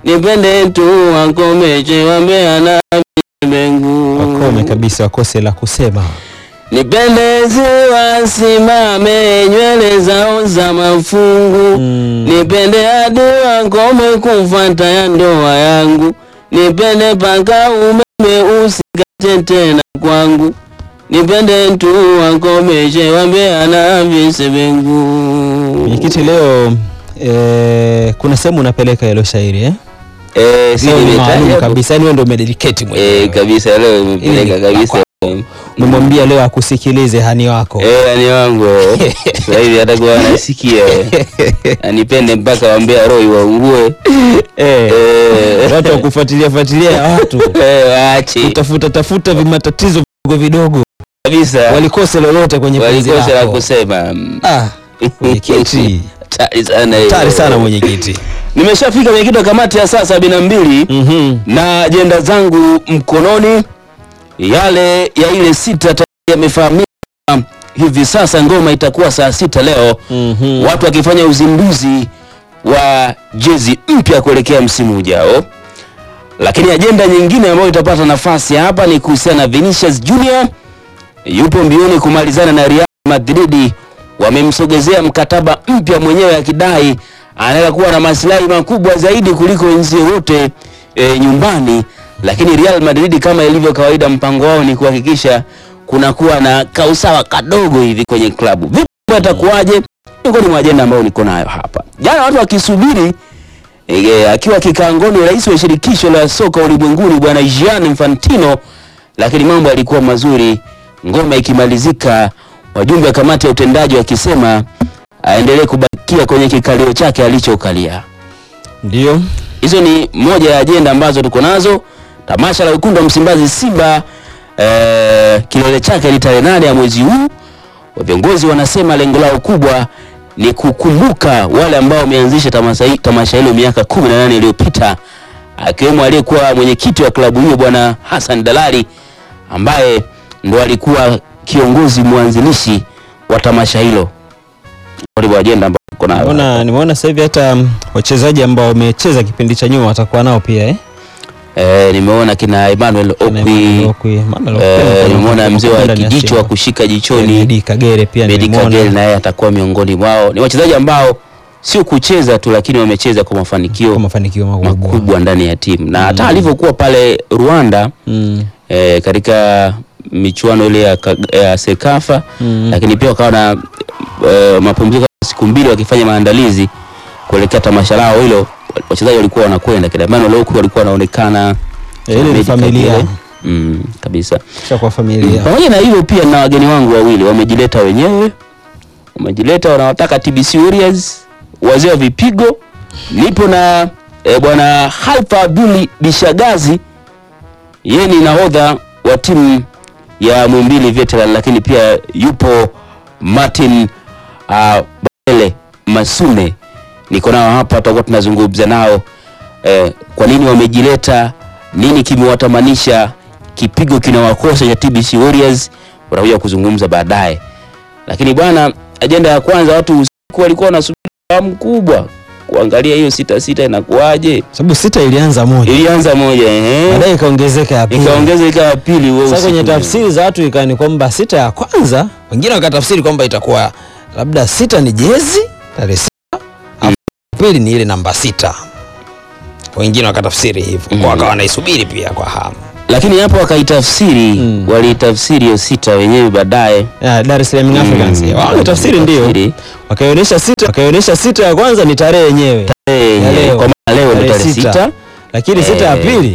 nipende tu wakomeche wambea na mengu Wakome kabisa, wakose la kusema. nipende ziwasimame nywele zao za mafungu Mm. nipende hadi wakome kufata ya ndoa yangu nipende paka umeme usikate tena kwangu nipende tu wakomeshe wambea na visebengu Mwenyekiti, leo eh, kuna sehemu unapeleka hilo shairi eh? Eh, si Leo ni nimetaja maalum hapo? kabisa, yani wewe ndio umededicate Eh, mwenyewe. kabisa leo Ili imepeleka ni kabisa Umemwambia leo akusikilize hani wako. Eh, ani wangu sasa hivi atakuwa anasikia anipende mpaka wambea roho iwaungue Eh, Eh. watu wa kufuatilia fuatilia ya watu Eh, waache kutafuta tafuta vimatatizo vidogo vidogo, kabisa walikose lolote kwenye penzi walikosa la lako. kusema Ah, mwenyekiti hatari sana hiyo. hatari sana mwenyekiti. nimeshafika mwenyekiti wa kamati ya saa sabini na mbili Mhm. na ajenda zangu mkononi yale ya ile sita tayari yamefahamika hivi sasa ngoma itakuwa saa sita leo Mhm. watu wakifanya uzinduzi wa jezi mpya kuelekea msimu ujao lakini ajenda nyingine ambayo itapata nafasi hapa ni kuhusiana na Vinicius Junior yupo mbioni kumalizana na Real Madrid wamemsogezea mkataba mpya mwenyewe akidai anaweza kuwa na maslahi makubwa zaidi kuliko wenzie wote e, nyumbani lakini Real Madrid kama ilivyo kawaida mpango wao ni kuhakikisha kunakuwa na kausawa kadogo hivi kwenye klabu vipi atakuwaje miongoni mwa ajenda ambayo niko nayo hapa jana watu wakisubiri e, akiwa kikaangoni rais wa shirikisho la soka ulimwenguni bwana Gianni Infantino lakini mambo yalikuwa mazuri ngoma ikimalizika wajumbe wa kamati ya utendaji wakisema aendelee kubakia kwenye kikalio chake alichokalia Ndio. hizo ni moja ya ajenda ambazo tuko nazo tamasha la wekundu wa msimbazi simba eh, kilele chake ni tarehe nane ya mwezi huu viongozi wanasema lengo lao kubwa ni kukumbuka wale ambao wameanzisha tamasha hi- tamasha hilo miaka 18 iliyopita akiwemo aliyekuwa mwenyekiti wa klabu hiyo bwana Hassan Dalali ambaye ndo alikuwa kiongozi mwanzilishi wa tamasha hilo ndio ajenda ambayo tuko nayo Nimeona nimeona sasa hivi hata mm, wachezaji ambao wamecheza kipindi cha nyuma watakuwa nao pia eh. eh, nimeona kina Emmanuel Kina Okwi Emmanuel Okwi, Emmanuel Okwi Eh, alikuwa nimeona mzee wa ndani ya kijicho Simba. wa kushika jichoni Medi Kagere pia Medi nimeona. Kagere naye atakuwa miongoni mwao. Ni wachezaji ambao sio kucheza tu, lakini wamecheza kwa kwa mafanikio mafanikio makubwa. makubwa ndani ya timu na hata alivyokuwa pale Rwanda Mm. eh, katika michuano ile ya, ka- ya Sekafa Mm. lakini pia wakawa na eh, mapumziko ya siku mbili wakifanya maandalizi kuelekea tamasha lao hilo. Wachezaji walikuwa wanakwenda kina Emmanuel Okwi walikuwa wanaonekana Eh, ile ni Medi familia. Kagere. Mm, kabisa. Kisha kwa familia. Pamoja na hivyo pia na wageni wangu wawili wamejileta wenyewe, wamejileta wanawataka TBC Warriors, wazee wa vipigo. Nipo na e, bwana Haifa Abduli Bishagazi, yeye ni nahodha wa timu ya Mwimbili Veteran, lakini pia yupo Martin uh, Bele Masune, niko nao hapa, tutakuwa tunazungumza nao eh, kwa nini wamejileta, nini kimewatamanisha, kipigo kinawakosa cha TBC Warriors, watakuja kuzungumza baadaye. Lakini bwana, ajenda ya kwanza, watu usiku walikuwa wanasubiri kwa hamu kubwa kuangalia hiyo sita sita inakuwaje. Sababu sita ilianza moja. Ilianza moja ehe, Baadaye ikaongezeka ya pili. ikaongeza ikawa pili. wewe Sasa kwenye usiku. tafsiri za watu ikawa ni kwamba sita ya kwanza, wengine wakatafsiri kwamba itakuwa labda sita ni jezi tarehe sita, alafu pili ni ile namba sita. Wengine wakatafsiri hivyo, Mm. kwa wakawa wanaisubiri pia kwa hamu. lakini hapo wakaitafsiri Mm. waliitafsiri hiyo sita wenyewe baadaye Ya, Dar es Salaam Young Africans. Mm. Wao tafsiri ndio. Tafsiri. Wakaionyesha sita, wakaionyesha sita ya kwanza ni tarehe yenyewe. Eh, Ya leo. kwa maana leo ndio Tarehe tarehe sita. sita Lakini sita ya Eh. pili